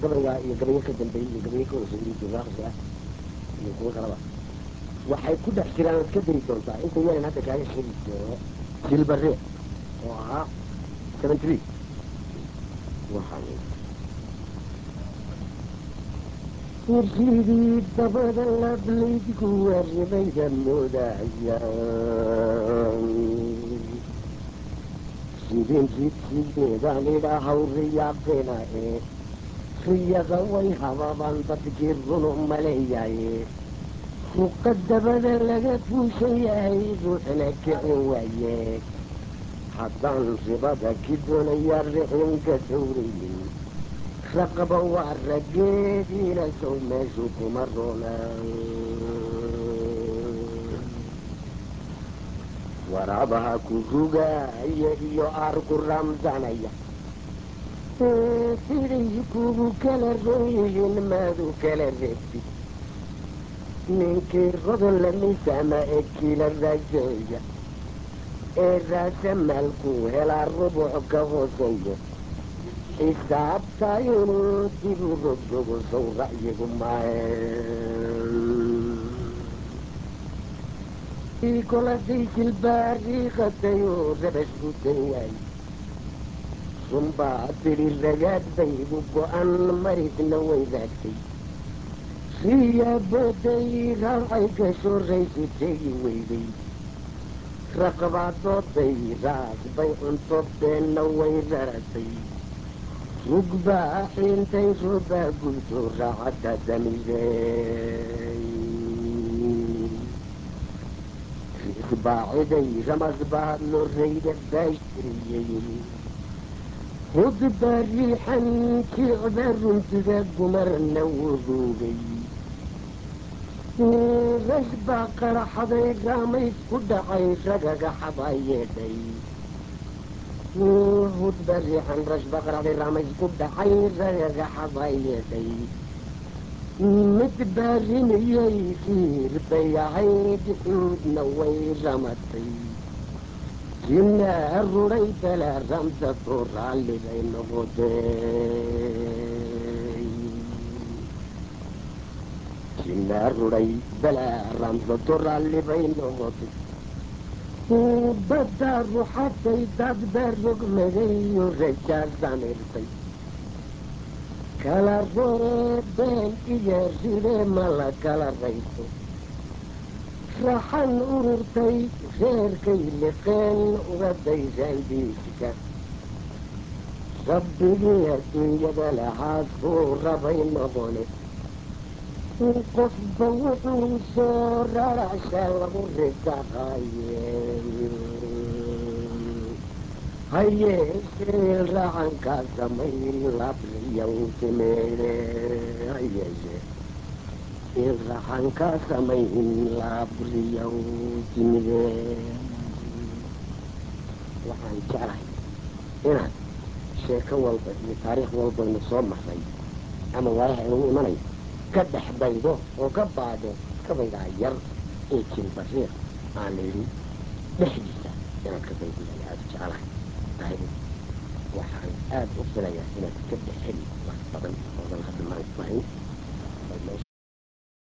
gabaygaa iyo gabayo ka dambeeyey iyo gabayo ka horseeyey jiraaqsi ah iyo kuwo kalaba waxay ku dhex jiraan ood ka dari doontaa inta yaran hadda kaaga sheegi doono silbaree oo ahaa seventy three waxaan kursigii dabada lablaydku arrimayda moodaya sidin ridsigeedaan idhaahaw riyaaqina ee riyaqa way hababaan dadkii runu maleeyaye ruqa dabada laga fuushan yahay ruuxna kicin waaye haddaan ribada ki doonayaa rixin ka dowrayin raqaba waa raggeediina sow meeshu kuma roona waraabaha ku rugaaya iyo aar ku raamsanaya siday kugu kala ron yihiin maadu kala reebtid ninkii rodon lamisaama ee kiila raajeeya ee raasa maalku helaa rubuc ka hooseeyo xisaabta inuu dib u rogrogo sow ra'yigu maahe koladay jilbaariiqatay oo rabash gudan yahay runbaa tidhi ragaad baygu go-an maridna waydaagtay riyaa booday raacay gasho raysu tegi weyday raqabaaddooday raas bay cunto beenna way raratay rugbaa xiintay roobaa gubto raacadda damisey risbaaciday ramas baa lorayda baashtiriyey hudba riixan kiicda runtiga gumarna wuruugay rash baa qaraxday raamays ku dhacay ragaga xabaa yeedhay hudba riixan rash baa qaraxday raamays ku dhacay ragaga xabaa yeedhay mid baa rimiyey riir bay ahayd xuudna way ramatay jinaa ruday bala ramsato raalli bay noqotay jinaa ruday bala ramsato raalli bay noqotay baddaa ruxatay dad baa rogmadayo rajaa samirtay kala roree been iyo ride ma la kala rayso raxan ururtay reerkay liqeen uga daysaan diiska rabbigii adduunyada lahaas kuu rabay noqone qofba wuxuu soo rarasha lagu risaqaye hayeeshee raxankaa samayn labriyow timeede hayeeshee in raxankaa samayn labriyow timide waxaan jeclahay inaad sheeko walba iyo taariikh walbaynu soo maray ama waayaha inagu imanayo ka dhex baydo oo ka baadho kabaygaa yar ee jilbariiq aan layidhi dhexdiisa inaad ka baydiyaan aada u jeclahay tahay waxaan aada u filayaa inaad ka dhex heli wax badan oodan hadda maanta lahayn